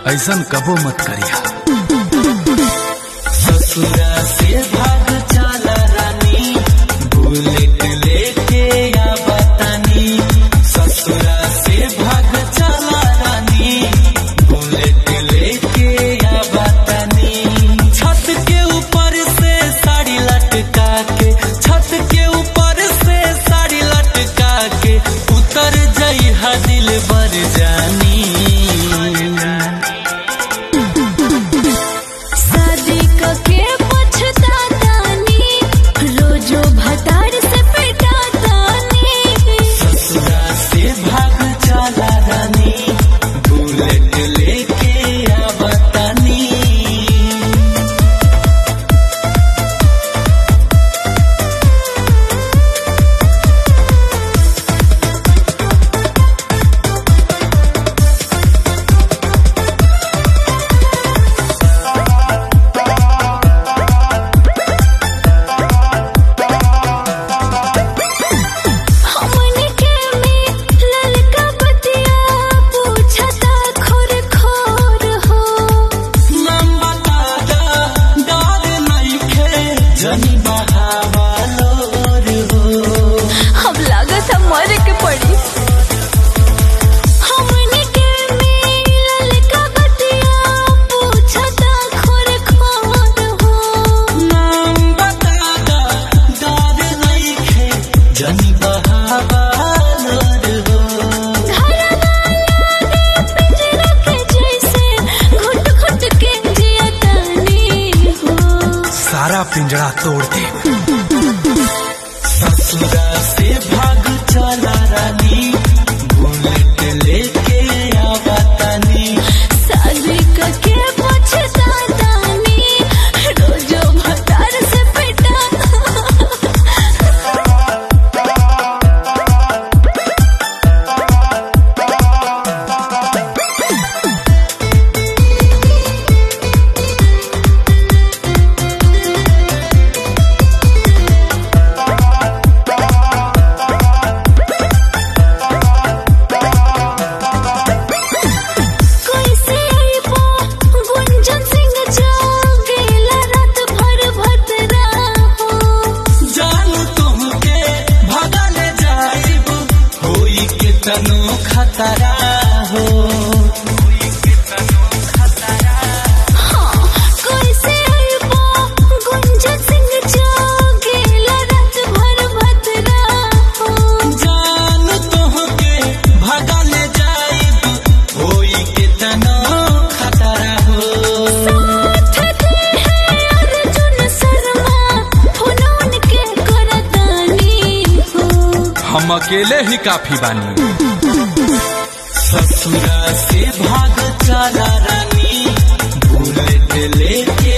ऐसन कबो मत करिया ससुरा से भाग चला रानी बुलेट लेके या बतानी ससुरा से भाग चला रानी बुलेट लेके या बतानी छत के ऊपर से साड़ी लटका के छत के ऊपर से साड़ी लटका के उतर जई दिल बर जानी शादी कके पछतातानी रोजो भतार से पिटातानी ससुरा से भाग चला रानी बुलेट लेके आवतानी हमनी के में ललका बतिया पूछता खोर खोर हो नाम बता दा डर नइखे जनी बहावालो रे हो हम लागत मर के पड़ी हमनी के में ललका बतिया पूछता खोर खोर हो नाम बता दा डर नइखे जनी बहावालो रे हो पिंजरा के जैसे घुट घुट के जियतानी हो सारा पिंजरा तोड़ दे ससुरा से भाग चला रानी बुलेट लेके आवतानी शादी करके पछतातानी रोजो भतार से पिटा कोई से आईबो गुंजन सिंह जागेला रात भर भतरा हो जानू तुमके भगल जाइब होई के तनो खतरा हो हाँ कोई से आईबो गुंजन सिंह जागेला रात भर भतरा हो जानू तुमके भगल जाइब होई के तनो खतरा हो साथ दे है अर्जुन शर्मा फुनौन के करतानी हो हम अकेले ही काफी बानी ससुरा से भाग चला रानी बुलेट लेके